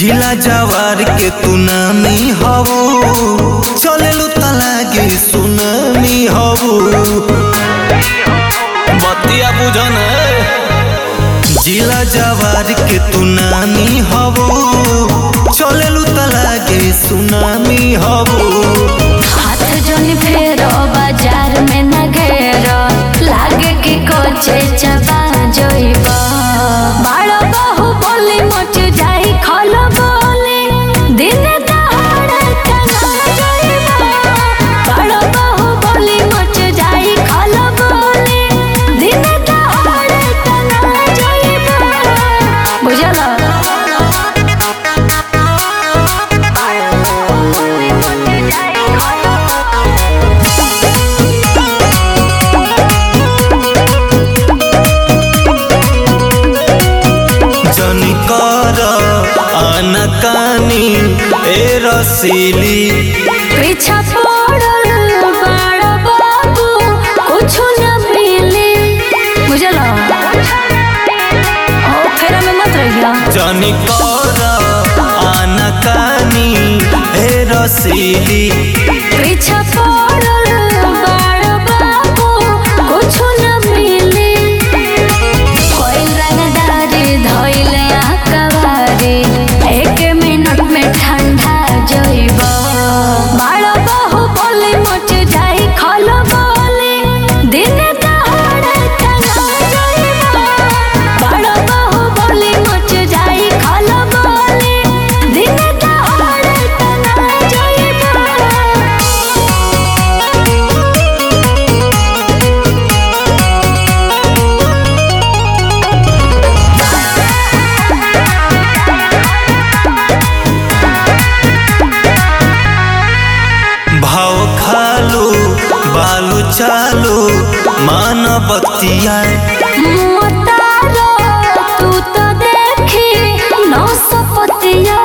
जिला जवार के तू नामी हबू चलेलू तलागे सुनामी हबू बतिया बुझन जिला जवार के तू नामी हबू चलेलू तलागे सुनामी हबू हाथ जोन फेरो बाजार में न घेरो लागे कि कोचे चबा जोइब बाड़ो बहु बोली मच जाई खल बोली दिन दहाड़े तना जोइब बाड़ो बहु बोली मच जाई खल बोली दिन दहाड़े तना जोइब बुझलो जनी कर आनकानी ए रसीली पीछा पड़ल बड़ बाबू कुछु न मिले बुझलो ओ फेरा में मत रहिया जनी कर आनकानी ए रसीली पीछा पड़ल बड़ बाबू कुछु न मिले कोई रंगदारी धोइले आकवारी एक मिनट में ठंडा जइब बाड़ बहु बोली मच जाई खल बोली दिन दहाड़े तना जइब बाड़ बहु बोली मच जाई खल बोली दिन दहाड़े तना जइब भाव खालू बालू चालू मान बतिया मोतारो तू तो देखी नौ सपतिया